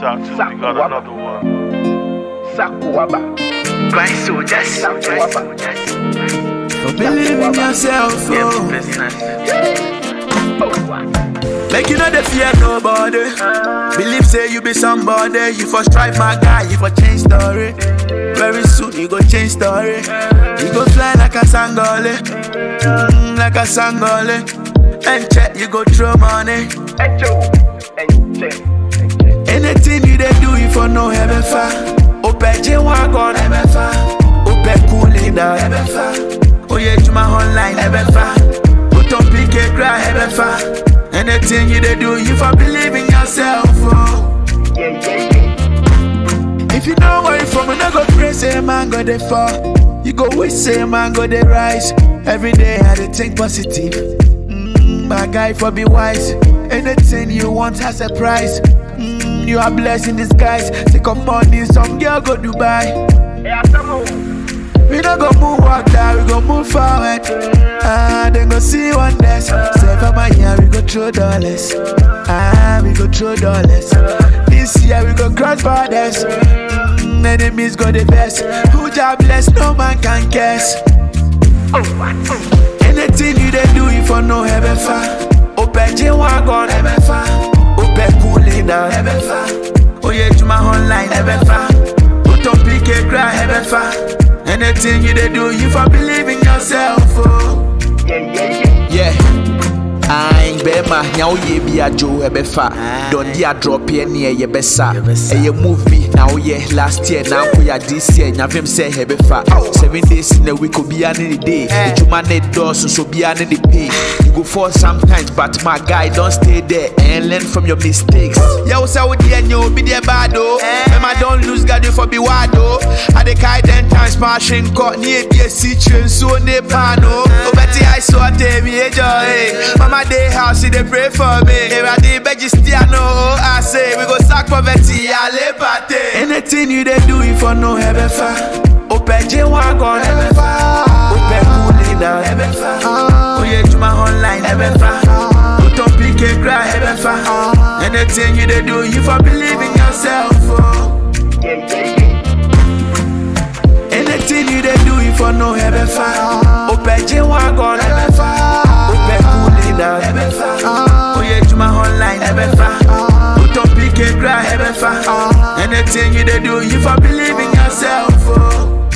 out to we got another one. Sakuaba. Grind soldiers, grind Sakuaba. soldiers. For believe in yourself, Yeah, oh. business. Make you know the fear nobody. Believe say you be somebody. You for strive, my guy. You for change story. Very soon you go change story. You go fly like a sangole, mm, like a sangole. And check you go throw money. Echo. Eche. Eche. Anything you they do, you for no heaven far. Ope J wagon heaven far. Ope cooling down heaven far. Oh yeah, to my online heaven far. Put on PK cry heaven far. Anything you they do, you for believe in yourself. Oh. Yeah, yeah, yeah. If you know where you from, you no go pray, say man go dey fall. You go wish, say man go dey rise. Every day I dey think positive. Mm, my guy for be wise. Anything you want has a price. Mm, you are blessed in disguise. Take up money, some girl go Dubai. Hey, Asamu. We no go move walk down, we go move forward. Ah, then go see wonders. Seven my year, we go throw dollars. Ah, we go throw dollars. This year we go cross borders. Mm, enemies go the best. Who job bless, no man can guess. Anything you they do, you for no heaven far. Open J wagon, heaven far. Open cooling down, heaven far. Oh yeah, to my online, heaven far. Put on PK cry, heaven far. Anything you they do, you for believe in yourself. Oh. Yeah, yeah, yeah. Yeah. Ayin bɛrima nea woyɛ bi adwo ɛbɛfa dɔnde adrɔp yɛ neɛ yɛbɛsa ɛyɛ move bi na woyɛ last year na nkoyɛ this year nyavem sɛ ɛbɛfa seven days in a week obiara ne ne day adwuma ne dɔɔso so obiara ne ne pay you go fall sometimes but my guy don stay there and learn from your mistakes yɛwo sɛ wodeɛ nyɛ obi deɛ bad o mɛma don lose guard you for be wild o ade kae ten times ma ahwe nkɔ ne yɛdi asi kyerɛ nsuo ne paano wobɛte ice water mi ɛjɔ mama dey house she dey pray for me ewurade bɛgye stia no I say we go sack poverty ale pate. Anything you they do, you for no heaven far. Open J wagon, heaven far. Open cooling down, heaven far. Oh yeah, to my online, heaven far. Put on PK cry, heaven far. Anything you they do, you for believe in yourself. Oh. Yeah, yeah, yeah. Anything you they do, you for no heaven far. Open J wagon, heaven far. Open cooling down, heaven far. Oh yeah, to my online, heaven far. Put on PK cry, heaven far. Anything you they do, you for believe in yourself. Oh.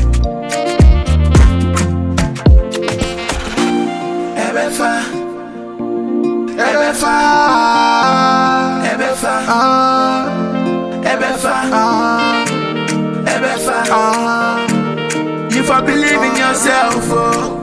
Heaven far. Heaven far. Heaven far. Heaven far. Heaven far. You for believe in yourself. Oh.